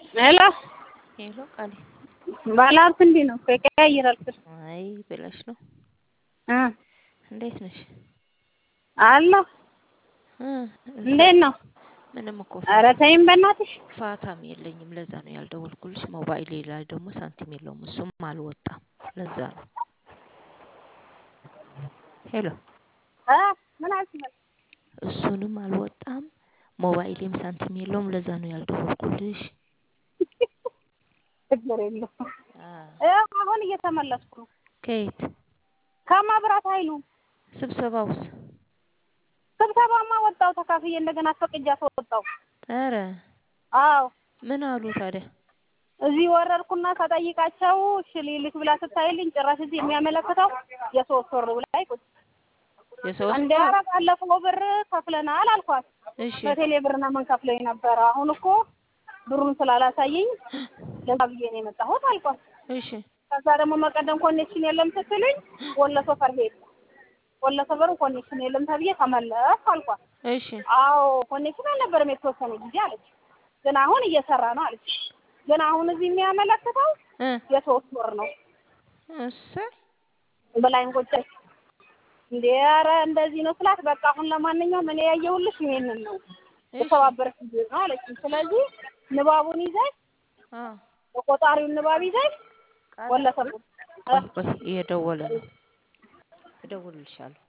ሄሎ ሄሎ ቃሌ ባለሀብት እንዲህ ነው እኮ ይቀያይራል ስልክ አይ ብለሽ ነው። እ እንዴት ነሽ? አለሁ እ እንዴት ነው? ምንም እኮ ኧረ ተይኝ በእናትሽ ፋታም የለኝም። ለዛ ነው ያልደወልኩልሽ። ሞባይሌ ላይ ደግሞ ሳንቲም የለውም። እሱም አልወጣም። ለዛ ነው። ሄሎ እ ምን አልሽኝ? እሱንም አልወጣም። ሞባይሌም ሳንቲም የለውም። ለዛ ነው ያልደወልኩልሽ። ችግር የለውም። አ ይኸው አሁን እየተመለስኩ ነው ከየት ከመብራት ኃይሉ ስብሰባውስ? ስብሰባማ ወጣሁ ተካፍዬ እንደገና አስፈቅጃት ወጣሁ። ኧረ አዎ ምን አሉ ታዲያ? እዚህ ወረድኩና ከጠይቃቸው እሺ ልልክ ብላ ስታይልኝ ጭራሽ እዚህ የሚያመለክተው የሶስት ወር ላይ ቁጭ የሶስት እንደ ኧረ ባለፈው ብር ከፍለናል አልኳት። እሺ በቴሌ ብር ነው የምንከፍለው የነበረ አሁን እኮ ብሩን ስላላሳየኝ ለዛ ብዬ ነው የመጣሁት አልኳት። እሺ ከዛ ደግሞ መቀደም ኮኔክሽን የለም ስትልኝ ወሎ ሰፈር ሄድ ወሎ ሰፈር ኮኔክሽን የለም ተብዬ ተመለስኩ አልኳት። እሺ አዎ ኮኔክሽን አልነበረም የተወሰነ ጊዜ አለች። ግን አሁን እየሰራ ነው አለች። ግን አሁን እዚህ የሚያመለክተው እ የሶስት ወር ነው እሰይ ብላኝ ቁጭ እንዴ ኧረ እንደዚህ ነው ስላት፣ በቃ አሁን ለማንኛውም እኔ ያየሁልሽ ይሄንን ነው እሺ የተባበረች ጊዜ ነው አለችኝ። ስለዚህ ንባቡን ይዘሽ አ የቆጣሪውን ንባብ ይዘሽ ቃል ወለሰ ቆይ ቆይ እየደወለ ነው። እደውልልሻለሁ።